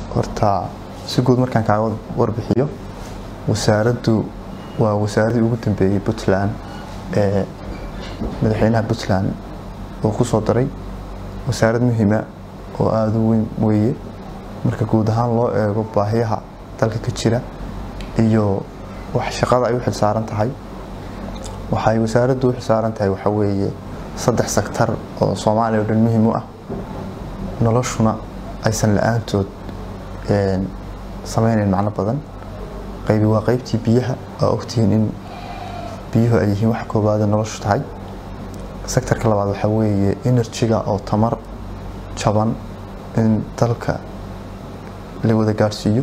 horta si guud markaan kaaga warbixiyo wasaaraddu waa wasaaradii ugu dambeeyey puntland ee madaxweynaha puntland uu ku soo daray wasaarad muhiima oo aada u weyn weeye marka guud ahaan loo eego baahiyaha dalka ka jira iyo wax shaqada ay u xilsaaran tahay waxay wasaaraddu u xilsaaran tahay waxaa weeye saddex sektar oo soomaaliya oo dhan muhiim u ah noloshuna aysan la-aantood sameynayn macno badan qaybi waa qaybtii biyaha waa ogtihiin in biyuhu ay yihiin wax koobaada noloshu tahay sektarka labaad waxaa weeye enerjiga oo tamar jaban in dalka la wada gaadhsiiyo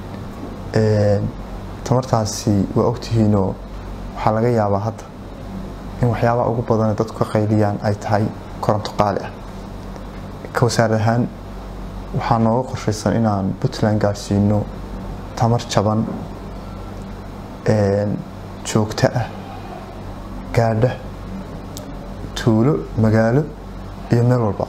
tamartaasi waa ogtihiinoo waxaa laga yaabaa hadda in waxyaabaha ugu badan dadku ka qayliyaan ay tahay koronto qaali ah ka wasaarad ahaan waxaa nooga qorshaysan inaan puntland gaadhsiino tamar jaban joogto ah gaadha tuulo magaalo iyo meel walba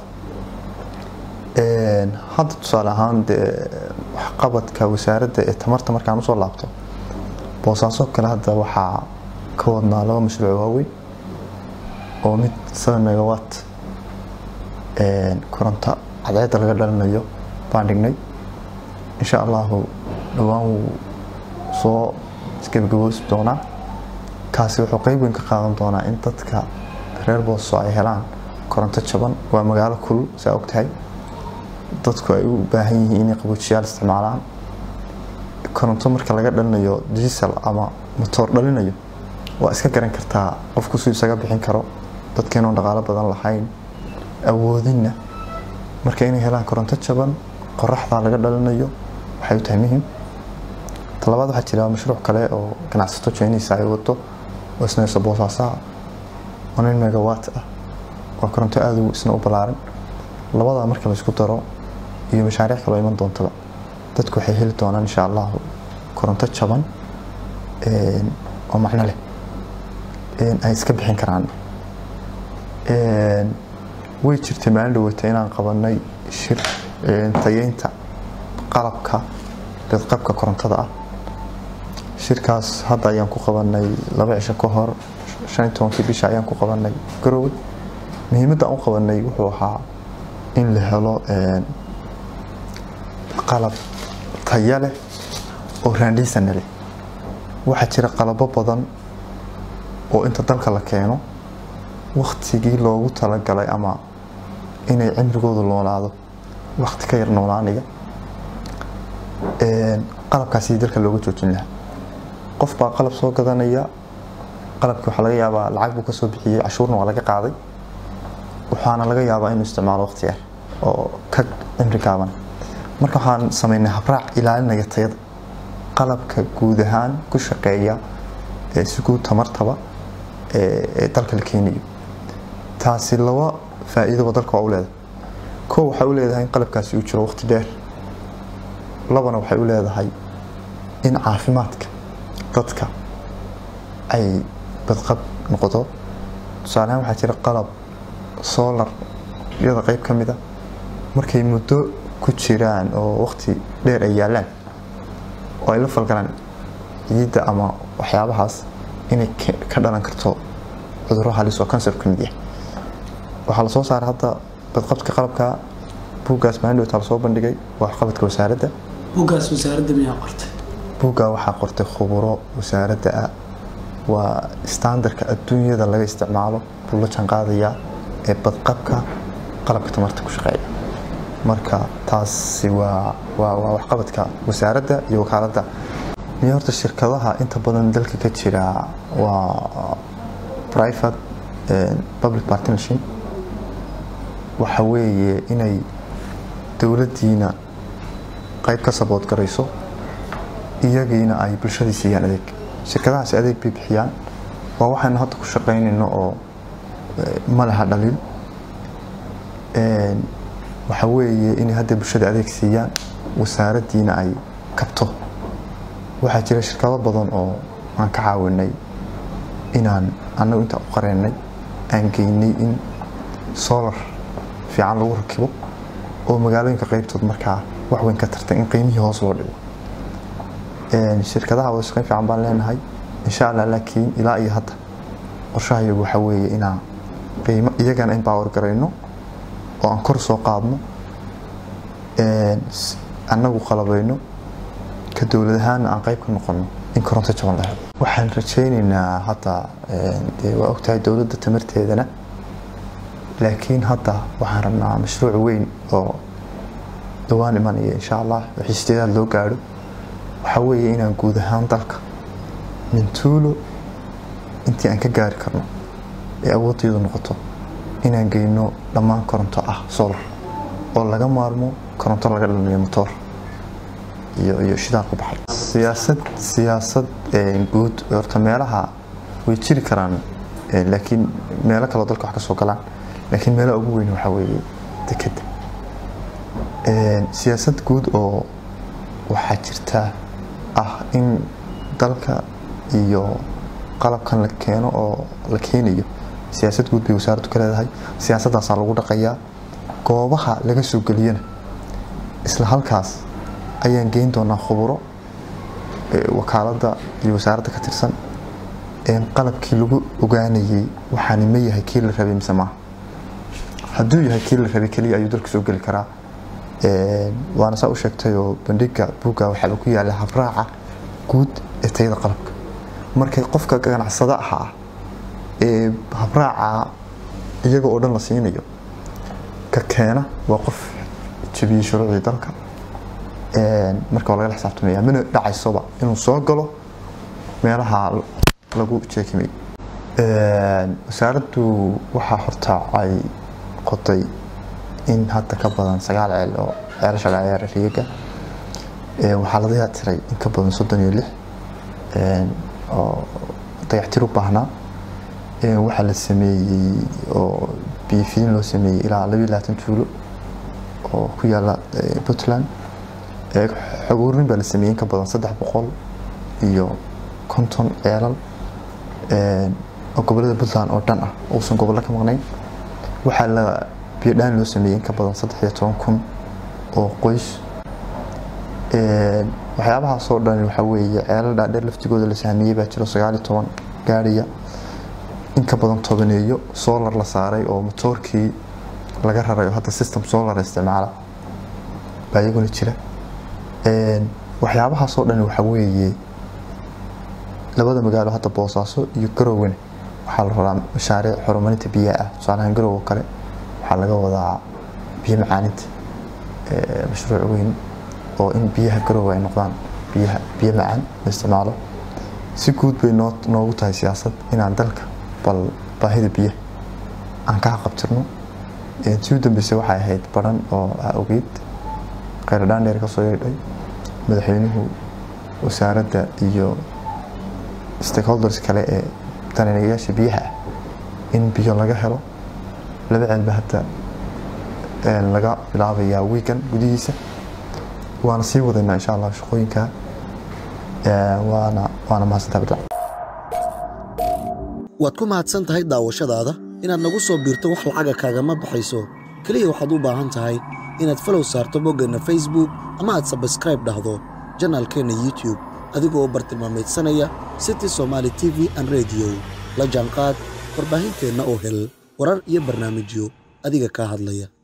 hadda tusaale ahaan dee waxqabadka wasaaradda ee tamarta markaan usoo laabto boosaaso kale hadda waxaa ka wadnaa laba mashruuc waaweyn oo mid seven megawatt koronto cadceedda laga dhalinayo baan dhignay insha allahu dhowaan wuu soo isgebagaboosi doonaa kaasi wuxuu qeyb weyn ka qaadan doonaa in dadka reer booso ay helaan koronto jaban waa magaalo kulul saa ogtahay dadku ay u baahan yihiin inay qaboojiyaal isticmaalaan koronto marka laga dhalinayo diesel ama motoor dhalinayo waa iska garan kartaa qofku suu isaga bixin karo dadkeenoon dhaqaalo badan lahayn awoodinna marka inay helaan koronto jaban qoraxdaa laga dhalinayo waxay u tahay muhiim talabaad waxaa jira mashruuc kale oo ganacsato jeenisa ay wado oo isnayso boosaasaha oo nin megawatt ah oo koronto aada isna u ballaaran labadaa marka laysku daro iyo mashaariic kaloo iman doontaba dadku waxay heli doonaan insha allahu koronto jaban oo macno leh ay iska bixin karaan way jirtay maalin dhaweyta inaan qabanay shir tayeynta qalabka bedqabka korontada ah shirkaas hadda ayaan ku qabanay laba cisho ka hor shan tobankii bisha ayaan ku qabanay garowe muhiimadda aan u qabanay wuxuu ahaa in la helo qalab taya leh oo raandhiisana leh waxaa jira qalabo badan oo inta dalka la keeno waktigii loogu talagalay ama inay cimrigoodu noolaado wakti ka yar noolaanaya qalabkaasi dalka looga joojin lahaa qof baa qalab soo gadanaya qalabkii waxaa laga yaabaa lacag buu kasoo bixiyey cashuurna waa laga qaaday waxaana laga yaabaa inuu isticmaalo waqti yar oo ka cimri gaaban marka waxaan sameynay habraac ilaalinaya tayada qalabka guud ahaan ku shaqeeya ee si guud tamartaba ee dalka la keenayo taasi laba faa'iidoba dalka waa u leedahay kow waxay u leedahay in qalabkaasi uu jiro waqti dheer labana waxay u leedahay in caafimaadka dadka ay badqab noqoto tusaalehaan waxaa jira qalab solar iyada qeyb ka mid a markay muddo ku jiraan oo waqti dheer ay yaalaan oo ay la falgalaan ciidda ama waxyaabahaas inay ka dhalan karto cudurro halis oo kansar ka mid yahay waxaa lasoo saaray hadda badqabka qalabka buuggaas maalin dhowtaa lasoo bandhigay waa waxqabadka wasaaradda buuggaas wasaaradda miyaa qortay buuggaa waxaa qortay khuburo wasaaradda ah waa standarka adduunyada laga isticmaalo buu la janqaadayaa ee badqabka qalabka tamarta ku shaqeeya marka taasi waa waa waa waxqabadka wasaaradda iyo wakaaladda iyo horta shirkadaha inta badan dalka ka jira waa private public partnership waxa weeye inay dowladdiina qayb ka sabood garayso iyagiina ay bulshadii siiyaan adeeg shirkadahaasi adeeg bay bixiyaan waa waxaynu hadda ku shaqaynayno oo ma laha dhaliil waxa weeye inay hadda bulshada adeeg siiyaan wasaaraddiina ay kabto waxaa jira shirkado badan oo aan ka caawinay inaan annagu intaan u qareennay aan geynay in solar fiican lagu rakibo oo magaalooyinka qaybtood markaa wax weyn ka tartay in qiimihii hoos loo dhigo shirkadaha wada shaqeyn fiican baan leenahay insha allah laakiin ilaa iyo hadda qorshahayagu waxaa weeye inaan qiimo iyagana empower garayno oo aan kor soo qaadno annagu qalabayno ka dowlad ahaana aan qayb ka noqono in koronto jaban la helo waxaan rajaynaynaa hadda dee waa ogtahay dowladda tamarteedana laakiin hadda waxaan rabnaa mashruuc weyn oo dhawaan imanaya insha allah wixii sideedaad loo gaadho waxaa weeye inaan guud ahaan dalka mintuulo intii aan ka gaari karno ee awooddeedu noqoto inaan geyno dhammaan koronto ah solar oo laga maarmo koronto laga dhalinayo motoor iyo iyo shidaan ku baxay siyaasad siyaasad guud horta meelaha way jiri karaan laakiin meelo kaloo dalka wax ka soo galaan laakiin meelaha ugu weyn waxaa weeye dekeda siyaasad guud oo waxaa jirta ah in dalka iyo qalabkan la keeno oo la keenayo siyaasad guud bay wasaaraddu ka leedahay siyaasaddaasaa lagu dhaqayaa goobaha laga soo geliyana isla halkaas ayaan geyn doonaa khuburo wakaaladda iyo wasaaradda ka tirsan qalabkii lagu ogaanayay waxaani ma yahay kii la rabay mise maaha hadduu yahay kii la rabay keliya ayuu dalka soo geli karaa waana saa u sheegtayoo bandhiga buugga waxaaba ku yaala habraaca guud ee tayada qalabka markay qofka ganacsada ahaa ee habraaca iyaga oo dhan la siinayo ka keena waa qof jabiyey shuruucdii dalka marka waa lagala xisaabtamaya mana dhacaysoba inuu soo galo meelaha lagu jeekimay wasaaraddu waxaa horta ay qoday in hadda ka badan sagaal ceel oo ceelasha dhaceera riiga waxaa la dayactiray in ka badan soddon iyo lix oo dayactir u baahnaa waxaa la sameeyey oo biyofiin loo sameeyey ilaa labiyo labaatan tuulo oo ku yaala puntland xogoorin baa la sameeyey in ka badan saddex boqol iyo konton ceelal oo gobolada puntland oo dhan ah uusan gobollo ka maqnayn waxaa la biyodhaan loo sameeyey in ka badan saddex iyo toban kun oo qoys waxyaabahaasoo dhan waxaa weeye ceelal dhaadheer laftigooda la sahmiyey baa jiro sagaal iyo toban gaadhiya in ka badan tobaneeyo solar la saaray oo motoorkii laga raray oo hadda system solar isticmaala baa iyaguna jira waxyaabahaasoo dhan waxaa weeye labada magaalo hadda boosaaso iyo garowena waxaa la rabaa mashaariic horumarinta biyaha ah tusaalahaan garow oo kale waxaa laga wadaa biyo macaaninta mashruuc weyn oo in biyaha garowe ay noqdaan biyaha biyo macaan la isticmaalo si guud bay noo noogu tahay siyaasad inaan dalka bal baahida biyaha aan ka qabtirno si u dambeysay waxay ahayd baran oo ah ogeyd kheyradhaan dheer ka soo yeedhay madaxweynuhu wasaaradda iyo stakeholders kale ee daneeyayaasha biyaha ah in biyo laga helo laba ceelba hadda laga bilaabayaa wiigan gudihiisa waana sii wadaynaa insha allah shaqooyinka waana waana mahadsantaa badla waad ku mahadsan tahay daawashadaada inaad nagu soo biirto wax lacaga kaagama baxayso keliya waxaad u baahan tahay inaad falow saarto boggeenna facebook ama aad sabskraib dhahdo janaalkeenna youtube adigoo u bartilmaamaydsanaya city somaali t v an rediyo la jaanqaad warbaahinteenna oo hel warar iyo barnaamijyo adiga kaa hadlaya